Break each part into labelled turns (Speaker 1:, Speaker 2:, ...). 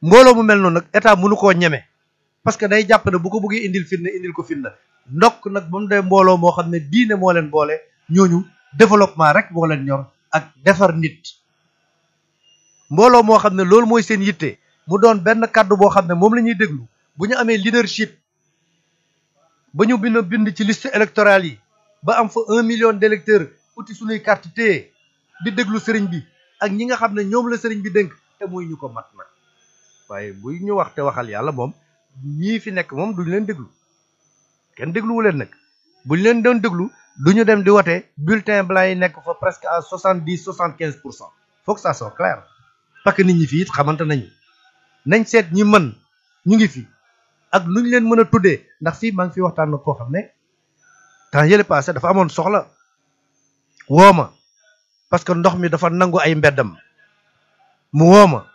Speaker 1: mbooloo mu mel noonu nag état mënu koo ñeme parce que day jàpp ne bu ko bëggee indil fitna indil ko fitna ndokk nag ba mu dee mbooloo moo xam ne diine moo leen boole ñooñu développement rek moo leen ñor ak defar nit mbooloo moo xam ne loolu mooy seen yitte mu doon benn kàddu boo xam ne moom la ñuy déglu bu ñu amee leadership ba ñu bind bind ci liste électorale yi ba am fa un million d'électeurs uti suñuy carte téye di déglu sëriñ bi ak ñi nga xam ne ñoom la sëriñ bi dénk te muy ñu ko mat nag waaye buy ñu wax te waxal yàlla moom ñii fi nekk moom duñu leen déglu kenn dégluwu leen nag buñ leen doon déglu duñu dem di wote bulletin blanc yi nekk fa presque à soixante dix soixante quinze pour cent faut que ça soit clair parce que nit ñi fii it xamante nañu nañ seet ñi mën ñu ngi fi ak nuñ leen mën a tuddee ndax fii maa ngi fi waxtaan na koo xam ne temps yële passé dafa amoon soxla wooma parce que ndox mi dafa nangu ay mbeddam mu wooma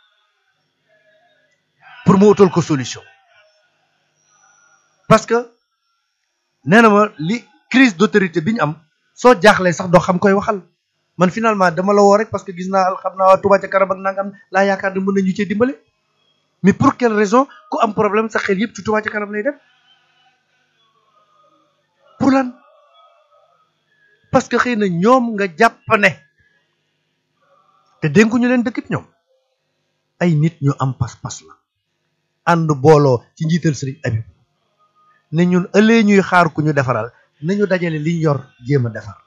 Speaker 1: pour mu utal ko solution parce que nee na ma li crise d'autorité bi ñu am soo jaaxlee sax doo xam koy waxal man finalement dama la woo rek parce que gis naa xam naa waa Touba ca kanam ak nangam laa yaakaar ne mën nañu cee dimbale mais pour quelle raison ku am problème sa xel yëpp ci Touba ca kanam lay dem pour lan parce que xëy na ñoom nga jàpp ne te dénkuñu leen dëkk bi ñoom ay nit ñu am pas-pas la ànd booloo ci njiital sëriñ Abib ne ñun ëllëgee ñuy xaar ku ñu defaral nañu dajale liñ yor jéem a defar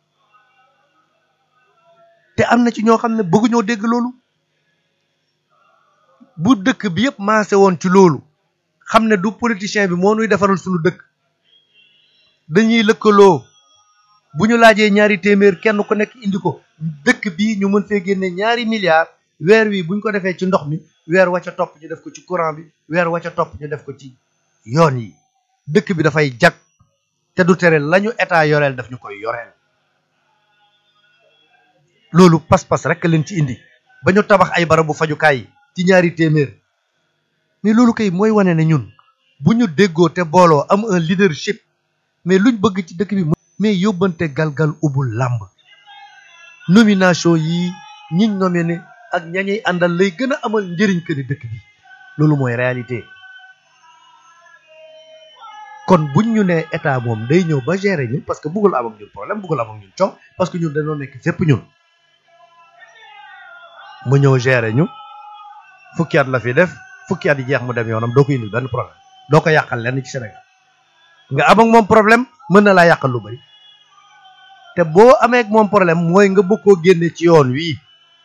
Speaker 1: te am na ci ñoo xam ne bëgguñoo dégg loolu bu dëkk bi yëpp maase woon ci loolu xam ne du politicien bi moo nuy defaral suñu dëkk dañuy lëkkaloo bu ñu laajee ñaari téeméer kenn ku nekk indi ko dëkk bi ñu mën fee génne ñaari milliards weer wi buñ ko defee ci ndox mi weer wa ca topp ñu def ko ci courant bi weer wa ca topp ñu def ko ci yoon yi dëkk bi dafay jag te du tere lañu état yoreel daf ñu koy yoreel loolu pas-pas rek leen ci indi ba ñu tabax ay barabu fajukaay yi ci ñaari téeméer mais loolu kay mooy wane ne ñun bu ñu déggoo te booloo am un leadership mais luñ bëgg ci dëkk bi mais yóbbante galgal ubul làmb nomination yi ñiñ nominé ak ñañuy àndal lay gën a amal njëriñ que ni dëkk bi loolu mooy réalité kon buñ ñu nee état moom day ñëw ba gérer ñun parce que bëggul am ak ñun problème bëggul am ak ñun coow parce que ñun dañoo nekk fépp ñun mu ñëw gérer ñu fukki at la fi def fukki at yi jeex mu dem yoonam doo ko indil benn problème doo ko yàqal lenn ci Sénégal nga am ak moom problème mën na laa yàqal lu bari te boo amee ak moom problème mooy nga bëgg koo génne ci yoon wii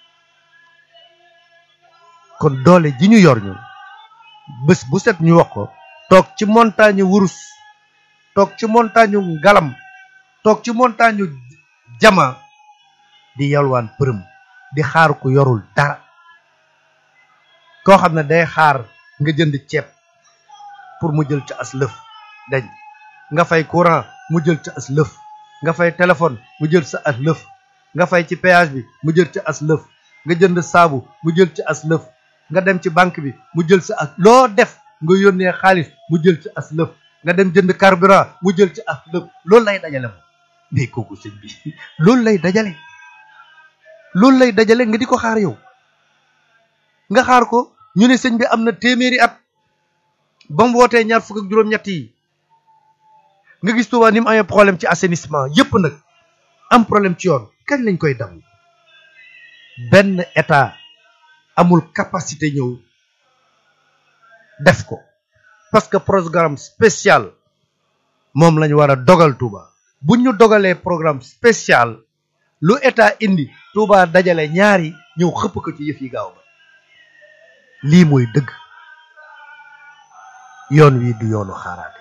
Speaker 1: kon doole ji ñu yor ñun bés bu set ñu wax ko toog ci montagne wurus toog ci montagne ngalam toog ci montagne jama di yalwaan përëm di xaar ku yorul dara koo xam ne day xaar nga jënd ceeb pour mu jël ca as lëf dañ nga fay courant mu jël ca as lëf nga fay téléphone mu jël sa as lëf nga fay ci péage bi mu jël ca as lëf nga jënd saabu mu jël ci as lëf nga dem ci banque bi mu jël sa as loo def nga yónnee xaalis mu jël ci as lëf nga dem jënd carburant mu jël ci as lëf loolu lay dajale moom mais kooku sëñ bi loolu lay dajale loolu lay dajale nga di ko xaar yow nga xaar ko ñu ne sëñ bi am na téeméeri at ba mu wootee ñaar fukk ak juróom-ñett yi nga gis Touba ni mu amee problème ci assainissement yépp nag am problème ci yoon kañ lañ koy dam benn état amul capacité ñëw def ko parce que programme spécial moom lañu war a dogal Touba bu ñu dogalee programme spécial lu état indi Touba dajale ñaari ñëw xëpp ko ci yëf yi gaaw ba lii mooy dëgg yoon wi du yoonu xaaraate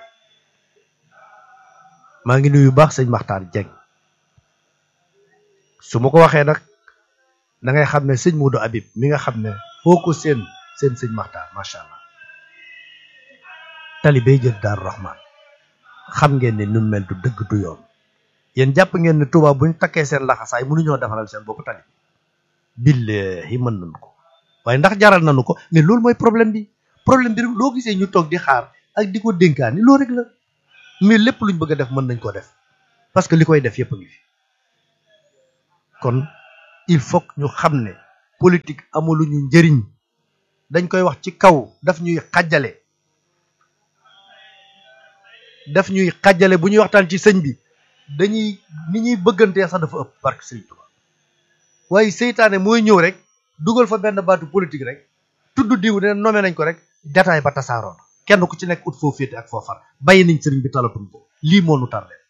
Speaker 1: maa ngi nuyu baax sëñ Maxtaar Jeng su ma ko waxee nag da ngay xam ne sëñ Modou Habib mi nga xam ne foo ko seen seen sëñ Maxtaar macha allah tali bay jël Daaru Rahman xam ngeen ne nu mel du dëgg du yoon yéen jàpp ngeen ne Touba buñ takkee seen laxasaay mënuñoo defaral seen bopp tali billahi mën nañu ko waaye ndax jaral nañu ko mais loolu mooy problème bi problème bi rek loo gisee ñu toog di xaar ak di ko dénkaani loolu rek la mais lépp luñ bëgg a def mën nañ ko def parce que li koy def yépp a ngi fi kon il faut que ñu xam ne politique amuluñu njëriñ dañ koy wax ci kaw daf ñuy xàjjale daf ñuy xàjjale bu ñuy waxtaan ci sëñ bi dañuy ni ñuy bëggantee sax dafa ëpp barke sëñ Tuubaa waaye seytaane mooy ñëw rek dugal fa benn baatu politique rek tudd diw ne nommé nañ ko rek jataay ba tasaaroon kenn ku ci nekk ut foo féete ak foo far bàyyi nañ sëriñ bi talatum ko lii moo nu tardé